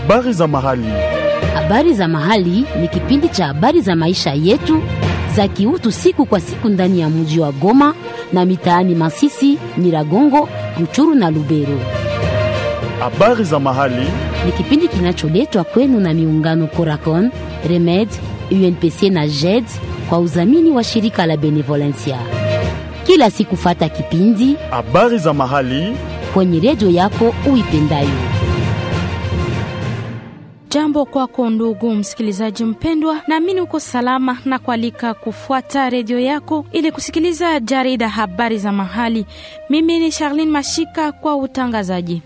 Habari za mahali. Habari za mahali ni kipindi cha habari za maisha yetu za kiutu siku kwa siku ndani ya mji wa Goma na mitaani Masisi, Nyiragongo, Ruchuru na Lubero. Habari za mahali. Ni kipindi kinacholetwa kwenu na miungano Coracon, Remed, UNPC na JED kwa udhamini wa shirika la Benevolencia. Kila siku fata kipindi Habari za mahali. kwenye redio yako uipendayo. Jambo kwako ndugu msikilizaji mpendwa, naamini uko salama na kualika kufuata redio yako ili kusikiliza jarida habari za mahali. Mimi ni Charlene Mashika kwa utangazaji.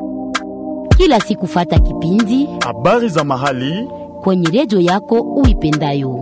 Kila siku fata kipindi Habari za mahali. kwenye redio yako uipendayo.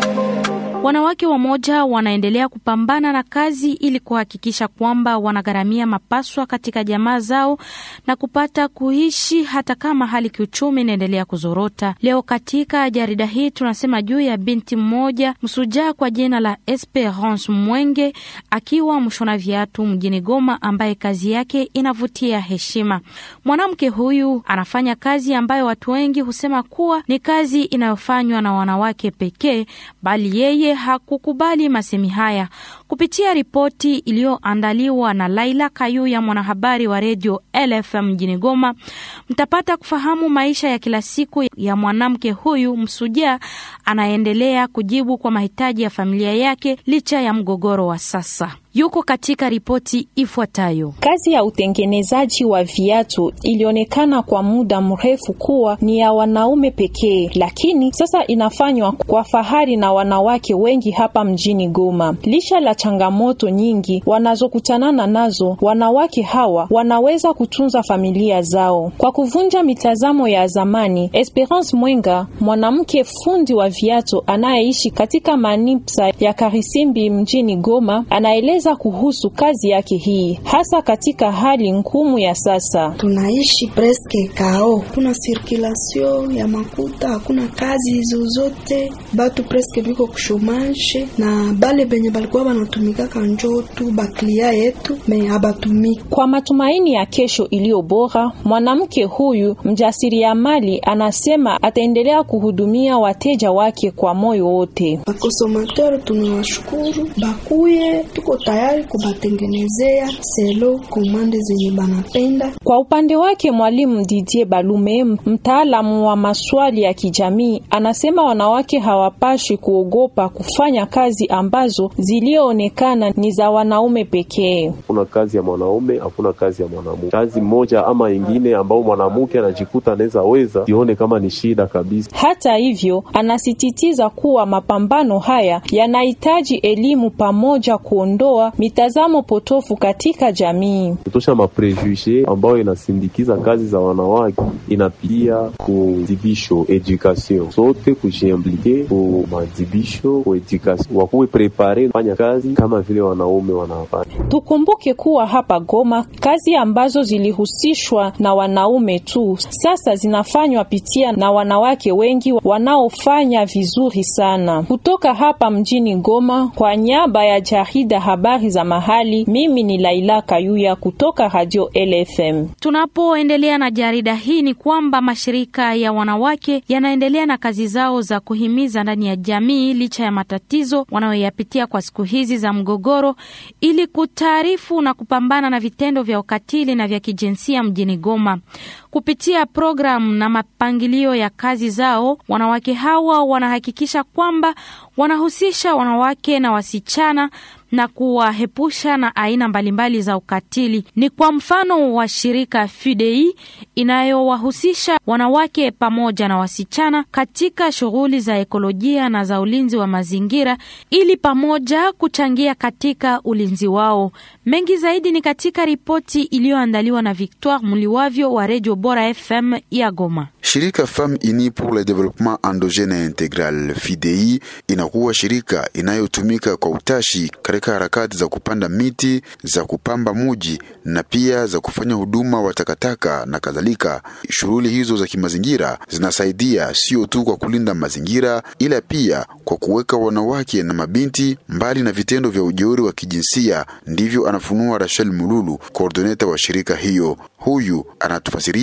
Wanawake wamoja wanaendelea kupambana na kazi ili kuhakikisha kwamba wanagharamia mapaswa katika jamaa zao na kupata kuishi hata kama hali kiuchumi inaendelea kuzorota. Leo katika jarida hii tunasema juu ya binti mmoja msujaa kwa jina la Esperance Mwenge akiwa mshona viatu mjini Goma, ambaye kazi yake inavutia heshima. Mwanamke huyu anafanya kazi ambayo watu wengi husema kuwa ni kazi inayofanywa na wanawake pekee, bali yeye hakukubali masemi haya. Kupitia ripoti iliyoandaliwa na Laila Kayuya, mwanahabari wa redio LFM mjini Goma, mtapata kufahamu maisha ya kila siku ya mwanamke huyu msujaa anaendelea kujibu kwa mahitaji ya familia yake licha ya mgogoro wa sasa. Yuko katika ripoti ifuatayo. Kazi ya utengenezaji wa viatu ilionekana kwa muda mrefu kuwa ni ya wanaume pekee, lakini sasa inafanywa kwa fahari na wanawake wengi hapa mjini Goma. Licha la changamoto nyingi wanazokutanana nazo, wanawake hawa wanaweza kutunza familia zao kwa kuvunja mitazamo ya zamani. Esperance Mwenga, mwanamke fundi wa viatu anayeishi katika manipsa ya Karisimbi mjini Goma, anaeleza kuhusu kazi yake hii hasa katika hali ngumu ya sasa. tunaishi preske kao, kuna sirkulasio ya makuta, hakuna kazi zozote, batu preske biko kushomashe na bale benye balikuwa banatumikaka njo tu baklia yetu me habatumiki. Kwa matumaini ya kesho iliyo bora, mwanamke huyu mjasiriamali anasema ataendelea kuhudumia wateja wake kwa moyo wote. Bakosomateur tunawashukuru, bakuye, tuko tayari kubatengenezea selo komande zenye banapenda. Kwa upande wake mwalimu Didier Balume, mtaalamu wa maswali ya kijamii, anasema wanawake hawapashi kuogopa kufanya kazi ambazo zilioonekana ni za wanaume pekee. Hakuna kazi ya mwanaume, hakuna kazi ya mwanamke. Kazi moja ama ingine ambao mwanamke anajikuta anaweza weza, sione kama ni shida kabisa. Hata hivyo, anasisitiza kuwa mapambano haya yanahitaji elimu pamoja kuondoa mitazamo potofu katika jamii. Kutosha maprejuje ambayo inasindikiza kazi za wanawake, inapitia kuzibisho education, sote kujiimplike ku madibisho ku education, wakuwe prepare kufanya kazi kama vile wanaume wanafanya. Tukumbuke kuwa hapa Goma kazi ambazo zilihusishwa na wanaume tu sasa zinafanywa pitia na wanawake wengi wanaofanya vizuri sana. Kutoka hapa mjini Goma, kwa niaba ya jarida habari za mahali, mimi ni Laila Kayuya kutoka Radio LFM. Tunapoendelea na jarida hii ni kwamba mashirika ya wanawake yanaendelea na kazi zao za kuhimiza ndani ya jamii licha ya matatizo wanayoyapitia kwa siku hizi za mgogoro, ili kutaarifu na kupambana na vitendo vya ukatili na vya kijinsia mjini Goma. Kupitia programu na mapangilio ya kazi zao, wanawake hawa wanahakikisha kwamba wanahusisha wanawake na wasichana na kuwahepusha na aina mbalimbali za ukatili. Ni kwa mfano wa shirika FUDEI inayowahusisha wanawake pamoja na wasichana katika shughuli za ekolojia na za ulinzi wa mazingira ili pamoja kuchangia katika ulinzi wao. Mengi zaidi ni katika ripoti iliyoandaliwa na Victoire Muliwavyo wa Redio Bora FM ya Goma. Shirika Femmes Unies pour le Développement Endogène et Intégral FIDEI inakuwa shirika inayotumika kwa utashi katika harakati za kupanda miti, za kupamba muji na pia za kufanya huduma wa takataka na kadhalika. Shughuli hizo za kimazingira zinasaidia sio tu kwa kulinda mazingira, ila pia kwa kuweka wanawake na mabinti mbali na vitendo vya ujeuri wa kijinsia. Ndivyo anafunua Rachel Mululu, koordineta wa shirika hiyo. Huyu anatufasiria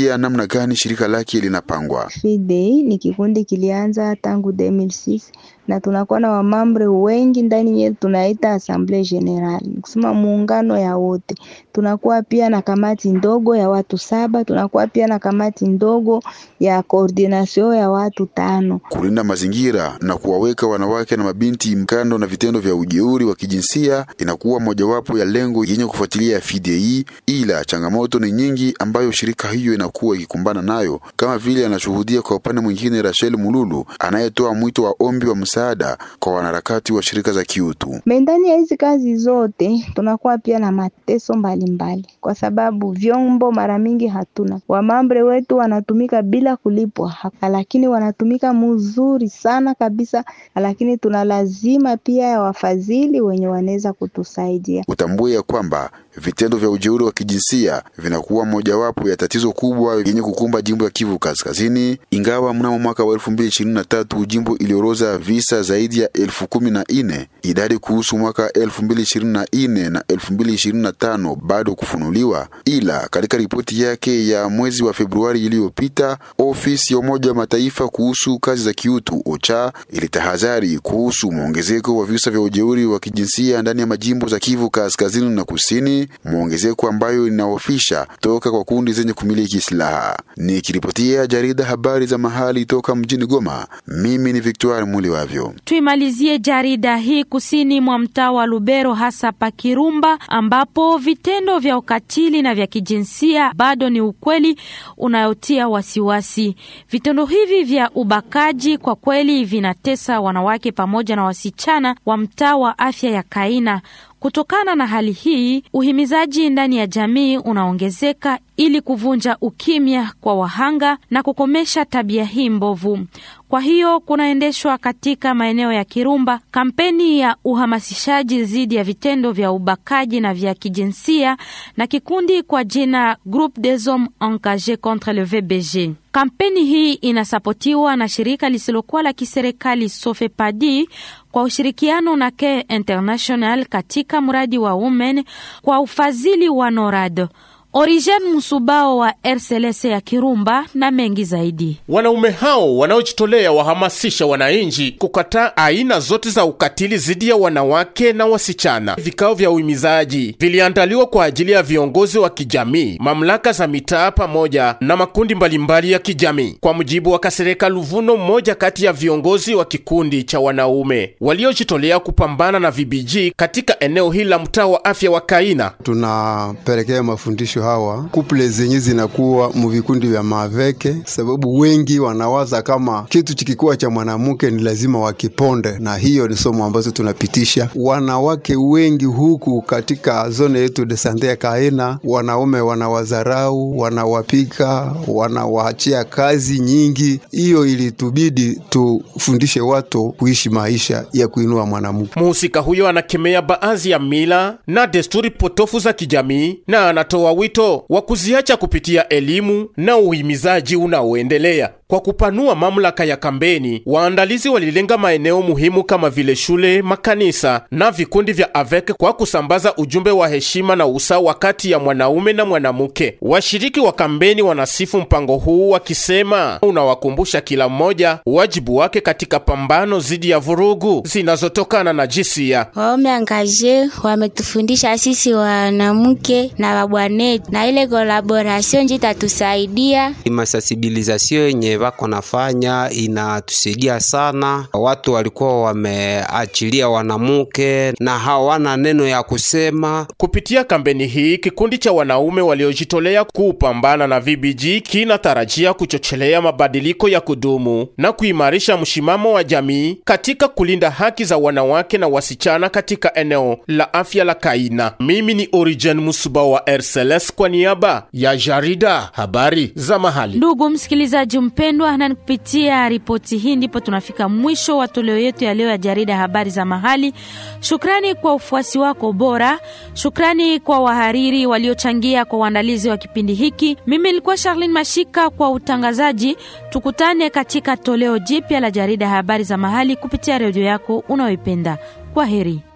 anatuelezea namna gani shirika lake linapangwa. FIDEI ni kikundi kilianza tangu 2006 na tunakuwa na wamambre wengi ndani yetu, tunaita assemblée générale, kusema muungano ya wote. Tunakuwa pia na kamati ndogo ya watu saba, tunakuwa pia na kamati ndogo ya coordination ya watu tano. Kulinda mazingira na kuwaweka wanawake na mabinti mkando na vitendo vya ujeuri wa kijinsia inakuwa mojawapo ya lengo yenye kufuatilia FIDEI, ila changamoto ni nyingi ambayo shirika hiyo inakuwa ikikumbana nayo, kama vile anashuhudia kwa upande mwingine Rachel Mululu anayetoa mwito wa ombi wa msaada kwa wanaharakati wa shirika za kiutu. Ndani ya hizi kazi zote tunakuwa pia na mateso mbalimbali mbali, kwa sababu vyombo mara mingi hatuna. Wamambre wetu wanatumika bila kulipwa, lakini wanatumika mzuri sana kabisa, lakini tuna lazima pia ya wafadhili wenye wanaweza kutusaidia. Utambue ya kwamba vitendo vya ujeuri wa kijinsia vinakuwa mojawapo ya tatizo kubwa yenye kukumba jimbo ya Kivu Kaskazini, ingawa mnamo mwaka wa elfu mbili ishirini na tatu jimbo ilioroza visa zaidi ya elfu kumi na nne. Idadi kuhusu mwaka elfu mbili ishirini na nne na elfu mbili ishirini na tano bado kufunuliwa, ila katika ripoti yake ya mwezi wa Februari iliyopita, ofisi ya Umoja wa Mataifa kuhusu kazi za kiutu OCHA ilitahadhari kuhusu mwongezeko wa visa vya ujeuri wa kijinsia ndani ya majimbo za Kivu Kaskazini na Kusini, mwongezeko ambayo inaofisha toka kwa kundi zenye kumiliki silaha. Nikiripotia jarida habari za mahali toka mjini Goma, mimi ni Victoire Muliwavyo. Tuimalizie jarida hii kusini mwa mtaa wa Lubero, hasa Pakirumba, ambapo vitendo vya ukatili na vya kijinsia bado ni ukweli unayotia wasiwasi. Vitendo hivi vya ubakaji kwa kweli vinatesa wanawake pamoja na wasichana wa mtaa wa afya ya Kaina. Kutokana na hali hii, uhimizaji ndani ya jamii unaongezeka ili kuvunja ukimya kwa wahanga na kukomesha tabia hii mbovu. Kwa hiyo kunaendeshwa katika maeneo ya Kirumba kampeni ya uhamasishaji dhidi ya vitendo vya ubakaji na vya kijinsia na kikundi kwa jina Groupe des Hommes Engagés contre le VBG. Kampeni hii inasapotiwa na shirika lisilokuwa la kiserikali Sofepadi kwa ushirikiano na Care International katika mradi wa Women kwa ufadhili wa NORAD. Origen Musubao wa RCLS ya Kirumba na mengi zaidi. Wanaume hao wanaojitolea wahamasisha wananchi kukataa aina zote za ukatili dhidi ya wanawake na wasichana. Vikao vya uhimizaji viliandaliwa kwa ajili ya viongozi wa kijamii, mamlaka za mitaa pamoja na makundi mbalimbali ya kijamii. Kwa mujibu wa Kasereka Luvuno, mmoja kati ya viongozi wa kikundi cha wanaume waliojitolea kupambana na VBG katika eneo hili la mtaa wa afya wa Kaina, tunapelekea mafundisho hawa kuple zenye zinakuwa muvikundi vya maveke, sababu wengi wanawaza kama kitu chikikuwa cha mwanamke ni lazima wakiponde, na hiyo ni somo ambazo tunapitisha wanawake wengi huku katika zone yetu de sante ya Kaena. Wanaume wanawazarau, wanawapika, wanawaachia kazi nyingi. Hiyo ilitubidi tufundishe watu kuishi maisha ya kuinua mwanamke. Mhusika huyo anakemea baadhi ya mila na desturi potofu za kijamii na anatoa wito wa kuziacha kupitia elimu na uhimizaji unaoendelea. Kwa kupanua mamlaka ya kampeni, waandalizi walilenga maeneo muhimu kama vile shule, makanisa na vikundi vya AVEC kwa kusambaza ujumbe wa heshima na usawa kati ya mwanaume na mwanamke. Washiriki wa kampeni wanasifu mpango huu wakisema unawakumbusha kila mmoja wajibu wake katika pambano dhidi ya vurugu zinazotokana na jinsia. Waume angaje wametufundisha sisi wanamke na wabwanetu, na ile kolaborasyon nji tatusaidia masensibilizasyon yenye wako nafanya inatusaidia sana. Watu walikuwa wameachilia wanamke na hawana neno ya kusema. Kupitia kampeni hii, kikundi cha wanaume waliojitolea kupambana na VBG kinatarajia kuchochelea mabadiliko ya kudumu na kuimarisha mshimamo wa jamii katika kulinda haki za wanawake na wasichana katika eneo la afya la Kaina. Mimi ni Origen Musuba wa RCLS kwa niaba ya jarida habari za mahali. Ndugu msikilizaji mpendwa, na kupitia ripoti hii ndipo tunafika mwisho wa toleo yetu ya leo ya jarida habari za mahali. Shukrani kwa ufuasi wako bora, shukrani kwa wahariri waliochangia kwa uandalizi wa kipindi hiki. Mimi nilikuwa Charlene Mashika kwa utangazaji. Tukutane katika toleo jipya la jarida habari za mahali kupitia redio yako unayoipenda. Kwa heri.